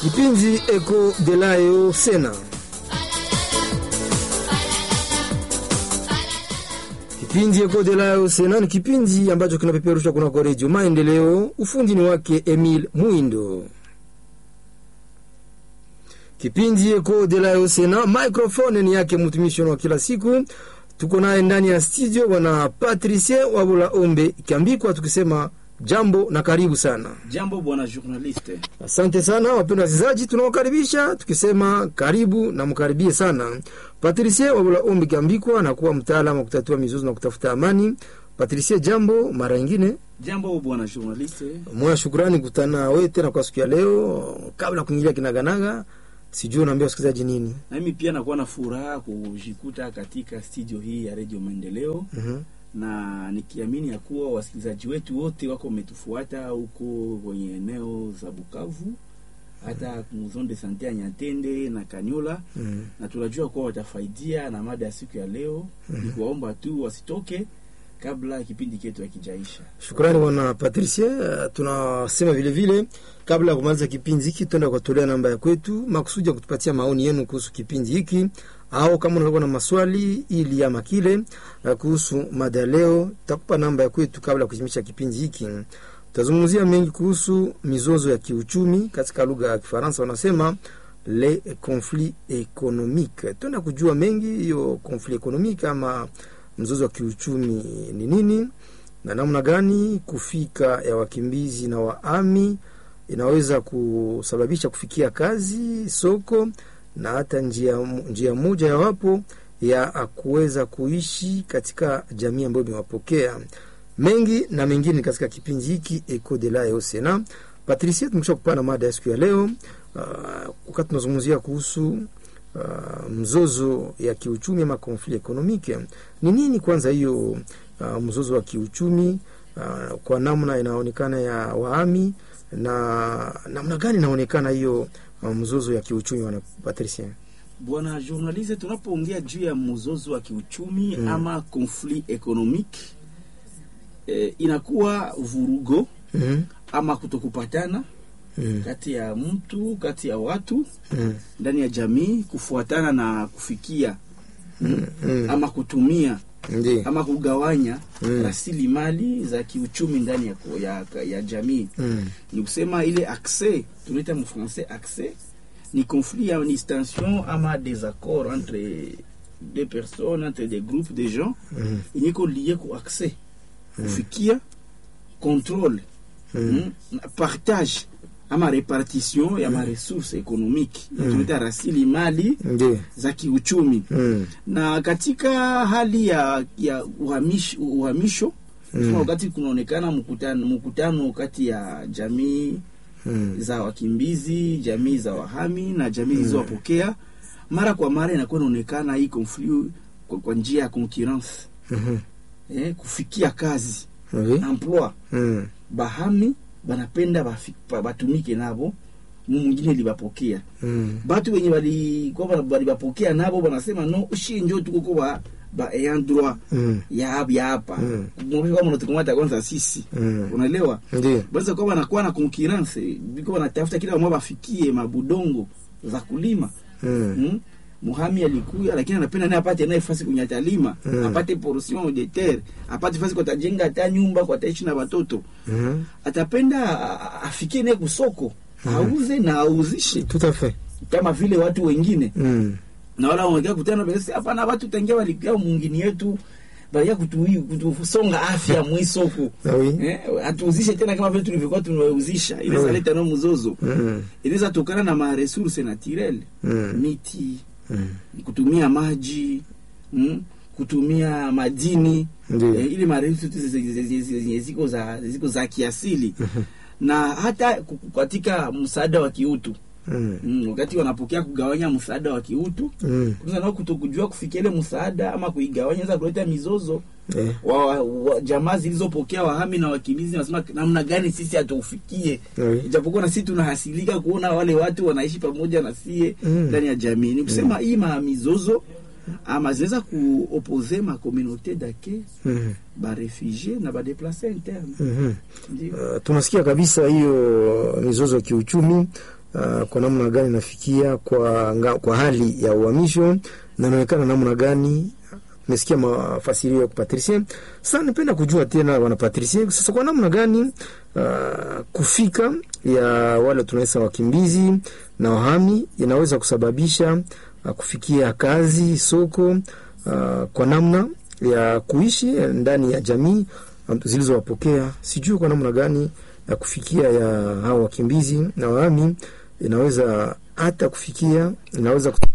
Kipindi Eko de Layo Sena. Kipindi Eko de Layo Sena ni kipindi ambacho kinapeperushwa kunako Redio Maendeleo. Ufundi ni wake Emil Muindo. Kipindi Eko de Layo Sena, microphone ni yake mtumishi wa kila siku. Tuko naye ndani ya studio bwana Patricie Wabula Ombe ikiambikwa tukisema jambo na karibu sana. Jambo bwana journaliste. Asante sana wapendwa wasikilizaji, tunawakaribisha tukisema karibu na mkaribie sana. Patricie Wabula Ombi Kiambikwa na kuwa mtaalamu wa kutatua mizozo na kutafuta amani. Patricie, jambo mara nyingine. Jambo bwana journaliste. Moya shukrani kutana wewe tena kwa siku ya leo. Kabla ya kuingilia kinaganaga, sijui unaambia wasikilizaji nini? Na mimi pia nakuwa na furaha kujikuta katika studio hii ya Radio Maendeleo Mhm. na nikiamini ya kuwa wasikilizaji wetu wote wako wametufuata huko kwenye eneo za Bukavu hata muzon de sante ya Nyatende na Kanyola Mhm. na tunajua kuwa watafaidia na mada ya siku ya leo. Ni kuwaomba tu wasitoke kabla kipindi chetu hakijaisha. Shukrani bwana Patricie. Uh, tunasema vile vile kabla ya kumaliza kipindi hiki tuenda kuwatolea namba ya kwetu makusudi ya kutupatia maoni yenu kuhusu kipindi hiki, au kama unakuwa na maswali ili ama kile uh, kuhusu mada ya leo, tutakupa namba ya kwetu kabla ya kuhitimisha kipindi hiki. Tutazungumzia mengi kuhusu mizozo ya kiuchumi, katika lugha ya Kifaransa wanasema le conflit économique. Tuenda kujua mengi hiyo conflit économique ama mzozo wa kiuchumi ni nini na namna gani kufika ya wakimbizi na waami inaweza kusababisha kufikia kazi, soko na hata njia, njia moja ya wapo ya kuweza kuishi katika jamii ambayo imewapokea. Mengi na mengine katika kipindi hiki Eco de la Sena. Patricia, tumekisha kupana mada ya siku ya leo uh, wakati tunazungumzia kuhusu uh, mzozo ya kiuchumi ama conflit economique. Ni nini kwanza hiyo uh, mzozo wa kiuchumi uh, kwa namna inaonekana ya waami na namna gani inaonekana hiyo uh, mzozo ya kiuchumi wana Patricia? Bwana journaliste, tunapoongea juu ya mzozo wa kiuchumi ama conflit economique eh, inakuwa vurugo Mhm, ama kutokupatana mhm, kati ya mtu kati ya watu mhm, ndani ya jamii kufuatana na kufikia mhm. ama kutumia Ndiyo. ama kugawanya Mm. rasilimali za kiuchumi ndani ya, ya, ya jamii. Mhm, Ni kusema ile accès tunaita mfrancais accès ni conflit ya ni tension ama désaccord entre deux personnes entre des groupes de gens mhm, yenye iko lié ku accès kufikia contrôle mhm. mm, na partage ama repartition ya maresource économique Mm. tunaita rasilimali Ndiyo. za kiuchumi Mhm, na katika hali ya, ya uhamish, uhamisho Mm. wakati kunaonekana mkutano, mkutano kati ya jamii mhm, za wakimbizi, jamii za wahami na jamii zilizowapokea, mara kwa mara inakuwa inaonekana hii conflit kwa, kwa njia ya concurrence mhm. eh, kufikia kazi Oui. emploi. Mhm, Bahami banapenda bafi- ba- batumike nabo mu mwingine libapokea mhm. batu wenye balikuwa balibapokea nabo banasema no shi njo tukuko ba ba ayant droit Mhm, ya hapa ya hapa Mm. mwambie kama unatukamata kwanza sisi mhm. unaelewa Ndiyo. basi kwa wanakuwa na concurrence biko wanatafuta kila mmoja bafikie mabudongo za kulima Mhm, mm? Muhami alikuya lakini anapenda naye apate naye fasi kwenye atalima Mm. apate portion de terre apate fasi kwa tajenga hata nyumba kwa taishi na watoto mhm. atapenda a- a- afikie naye kusoko auze na auzishe Tout à fait. kama vile watu wengine Mhm, na wala wanaongea kutana basi hapana watu tangia walikuwa mwingine yetu balia kutu kutusonga afya mwisoko Ah oui. eh atuuzishe tena kama vile tulivyokuwa tunauzisha ile Oui. saleta no mzozo Mhm, inaweza tokana na ma resources naturelles mhm, miti mhm. kutumia maji mm, kutumia madini Ndiyo. eh, ile maresources zenye ziko za ziko za kiasili na hata ku- katika msaada wa kiutu Mhm, mm, wakati wanapokea kugawanya msaada wa kiutu mhm. Kwanza nao kutokujua kufikia ile msaada ama kuigawanya inaweza kuleta mizozo Eh, wa, wa, wa jamaa zilizopokea wahami na wakimbizi, nasema namna gani sisi hatuufikie, oui. ijapokuwa na sisi tunahasilika kuona wale watu wanaishi pamoja na sie Mm. ndani ya jamii. Ni kusema hii ma mizozo ama zinaweza kuopose ma communauté d'accueil Mhm, ba refugie na ba déplacer interne mhm. ndio Uh, tunasikia kabisa hiyo mizozo ya kiuchumi uh, kwa namna gani inafikia kwa, nga, kwa hali ya uhamisho na inaonekana namna gani Mesikia mafasirio ya Patricie. Sasa nipenda kujua tena wana Patricie, sasa kwa namna gani uh, kufika ya wale tunaisa wakimbizi na wahami inaweza kusababisha uh, kufikia kazi soko uh, kwa namna ya kuishi ndani ya jamii um, zilizowapokea. Sijui kwa namna gani ya kufikia ya hao wakimbizi na wahami inaweza hata kufikia inaweza